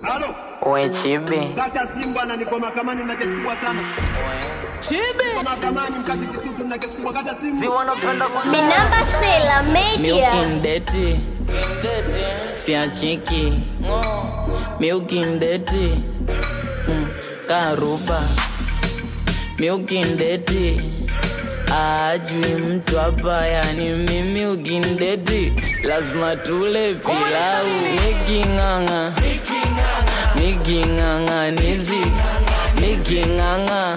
Halo, We chibi kata simu bwana, niko mahakamani na kesi kubwa sana. Niko mahakamani mkati Kisutu na kesi kubwa, kata simu. si wanapenda Minamba Sela Media. miukindeti siachiki miukindeti Mm, karuba miukindeti ajui mtu hapa yani mimi ukindeti lazima tule pilau niking'ang'a niking'ang'anizi niking'ang'a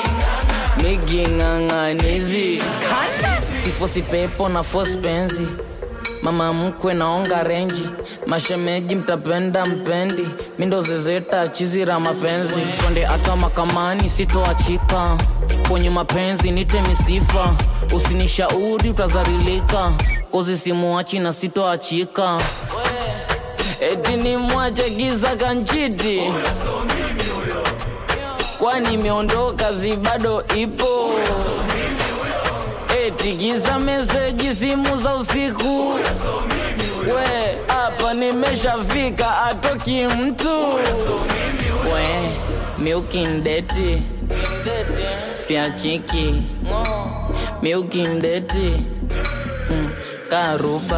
niking'ang'anizi sifosi pepo na fos penzi mama mkwe naonga renji mashemeji mtapenda mpendi mindo zezeta chizira mapenzi twende hata makamani sitoachika kwenye mapenzi nite misifa usinishauri utazarilika kozi simuachi na sitoachika eti ni mwache giza kanchiti kwani imeondoka zi bado ipo eti giza meseji simu za usiku we hapa nimeshafika atoki mtu we miukindeti siachiki miukindeti mm, karuba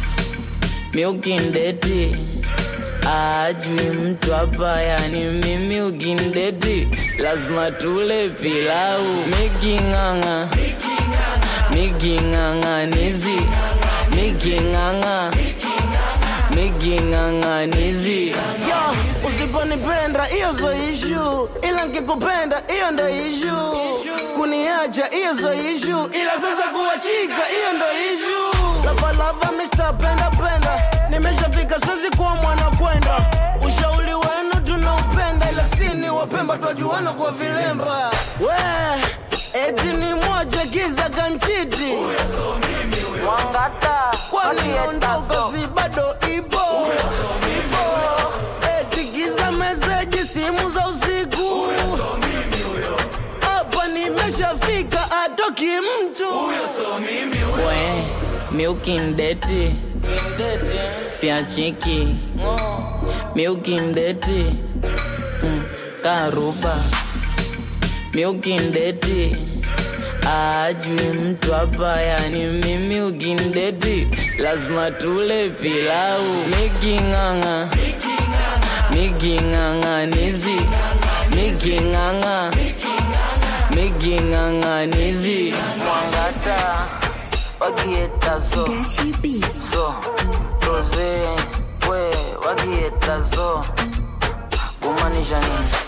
miukindeti ajui mtu hapa yani mimi ukindeti lazima tule pilau miking'ang'a miking'ang'anizi miking'ang'a miking'ang'anizi Yo, usiponipenda hiyo zo ishu, ila nkikupenda hiyo ndo ishu. Kuniacha hiyo zo ishu, ila sasa kuachika hiyo ndo ishu. Lavalava Mr. Penda Penda, nimeshafika siwezi kuwa mwana kwenda. Ushauri wenu tunaupenda, ila sini wapemba twajuana kwa vilemba. We, eti ni moja kiza kanchiti mwangata kwani ondoka si bado ipo etikiza meseji simu za usiku hapa nimeshafika atoki mtu we miukindeti siachiki miukindeti mm, karuba miukindeti ajui mtu hapa yani mimi ukindeti lazima tule pilau miking'ang'a miking'ang'anizi miking'ang'a miking'ang'anizi mwangata wakietazo so roze we wakietazo kumaanisha nini